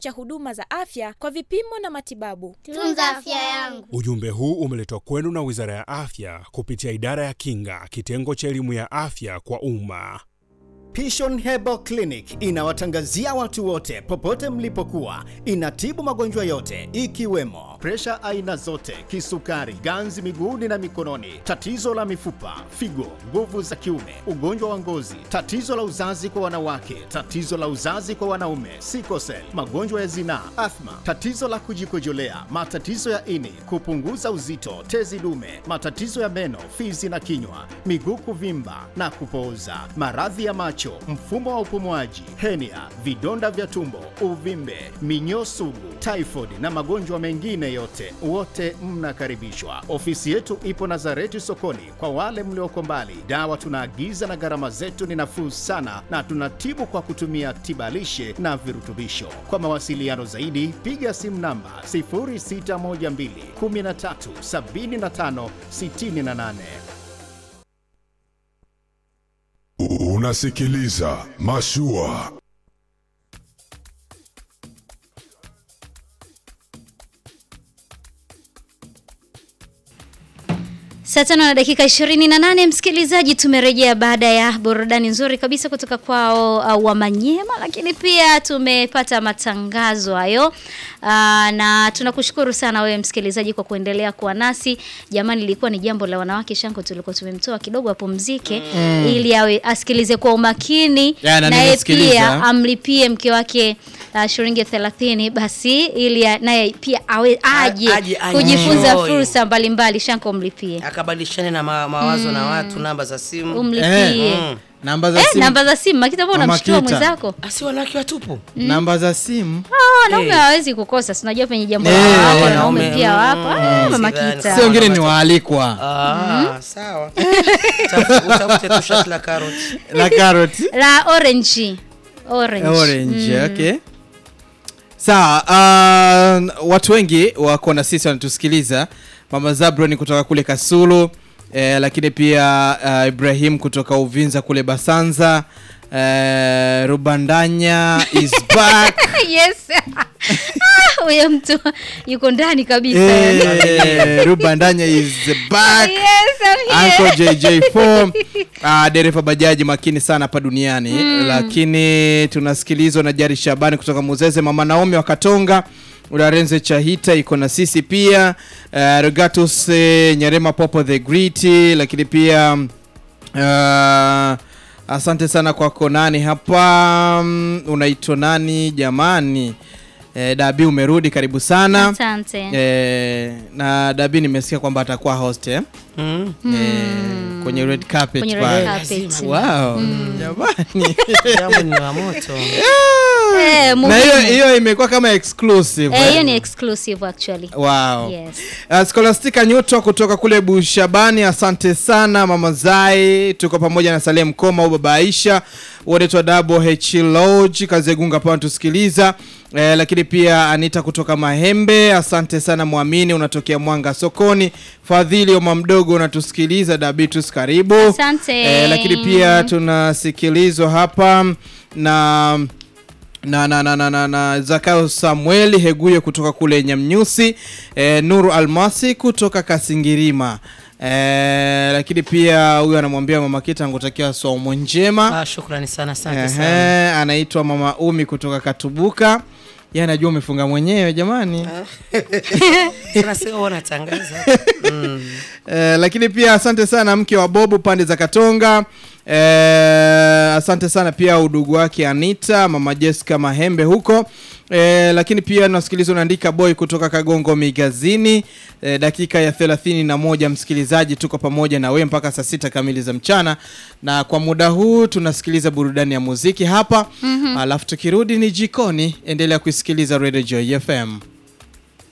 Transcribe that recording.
cha huduma za afya kwa vipimo na matibabu. Tunza afya yangu. Ujumbe huu umeletwa kwenu na Wizara ya Afya kupitia Idara ya Kinga, kitengo cha elimu ya afya kwa umma. Pishon Herbal Clinic inawatangazia watu wote popote mlipokuwa. Inatibu magonjwa yote ikiwemo presha aina zote, kisukari, ganzi miguuni na mikononi, tatizo la mifupa, figo, nguvu za kiume, ugonjwa wa ngozi, tatizo la uzazi kwa wanawake, tatizo la uzazi kwa wanaume, sikosel, magonjwa ya zinaa, athma, tatizo la kujikojolea, matatizo ya ini, kupunguza uzito, tezi dume, matatizo ya meno, fizi na kinywa, miguu kuvimba na kupooza, maradhi ya macho, mfumo wa upumuaji, henia, vidonda vya tumbo, uvimbe, minyoo sugu, typhoid na magonjwa mengine yote, wote mnakaribishwa. Ofisi yetu ipo Nazareti sokoni. Kwa wale mlioko mbali, dawa tunaagiza na gharama zetu ni nafuu sana, na tunatibu kwa kutumia tibalishe na virutubisho. Kwa mawasiliano zaidi, piga simu namba 0612 13 75 68. Unasikiliza Mashua. Saa tano na dakika ishirini na nane msikilizaji, tumerejea baada ya burudani nzuri kabisa kutoka kwao uh, Wamanyema, lakini pia tumepata matangazo hayo uh, na tunakushukuru sana wewe msikilizaji kwa kuendelea kuwa nasi. Jamani, ilikuwa ni jambo la wanawake Shanko, tulikuwa tumemtoa kidogo apumzike Mm. ili awe asikilize kwa umakini Ya, na naye nimesikiliza. pia amlipie mke wake uh, shilingi 30 basi ili ya- naye pia awe aje, aje, aje. kujifunza Enjoy. fursa mbalimbali. Shanko mlipie akabadilishane na ma mawazo na watu, namba za simu Umlipie. Eh, namba za Eh, simu. namba za simu Makita, mbona Mama unamshtua Kita. mwenzako? asi wanawake watupu Namba za simu. Ah, wanaume hawawezi kukosa, si unajua penye jambo la Eh, wanawake, eh, wanaume wanaume, pia mm, wapo. Ah, mm, Mama sidhani Kita. Si wengine ni waalikwa. Ah, sawa Tafu- utafute tu shati la karoti La karoti. La orange. Orange. Orange, Mm. okay. Sawa, uh, watu wengi wako na sisi wanatusikiliza. Mama Zabron kutoka kule Kasulu, eh, lakini pia uh, Ibrahim kutoka Uvinza kule Basanza. Eh, Rubandanya is back. Yes. Ah, Huyo mtu yuko ndani kabisa. eh, Rubandanya is back. Yes, I'm here. Uncle JJ4 uh, dereva bajaji makini sana hapa duniani Mm. lakini tunasikilizwa na Jari Shabani kutoka Muzeze, mama Naomi wa Katonga, Ularenze Chahita iko na sisi pia uh, Regatus eh, Nyarema Popo the Great, lakini pia uh, asante sana kwako nani hapa mm, unaitwa nani jamani eh, Dabi umerudi karibu sana Asante. eh, na Dabi nimesikia kwamba atakuwa host eh? Mm. Eh, kwenye red carpet Kwenye red pale. carpet. Wow, Mm. jamani. jambo ni la moto Eh, na muhimu. hiyo hiyo imekuwa kama exclusive Eh, eh? hiyo ni exclusive actually. Wow. Yes. Uh, Scholastica Nyuto kutoka kule Bushabani, asante sana mama Zai, tuko pamoja na Salem Koma au baba Aisha, wote twa Double H Lodge Kazegunga pa tusikiliza eh, lakini pia Anita kutoka Mahembe, asante sana Mwamini, unatokea Mwanga sokoni. Fadhili Oma mdogo unatusikiliza, Dabitus karibu. Asante. Eh, lakini pia tunasikilizwa hapa na na na na na, na, na Zakayo Samueli Heguye kutoka kule Nyamnyusi, eh, Nuru Almasi kutoka Kasingirima. Eh, lakini pia huyu anamwambia mama Kita angutakia somo njema. ah, shukrani sana asante Ehe, sana anaitwa mama Umi kutoka Katubuka. Yeye anajua umefunga mwenyewe jamani. sana sio wanatangaza mm. Eh, lakini pia asante sana mke wa Bobu pande za Katonga. Eh, asante sana pia udugu wake Anita, mama Jessica Mahembe huko. Eh, lakini pia nasikiliza unaandika boy kutoka Kagongo Migazini. Eh, dakika ya thelathini na moja msikilizaji, tuko pamoja na we mpaka saa sita kamili za mchana, na kwa muda huu tunasikiliza burudani ya muziki hapa Mhm. alafu tukirudi ni jikoni. Endelea kuisikiliza Radio Joy FM.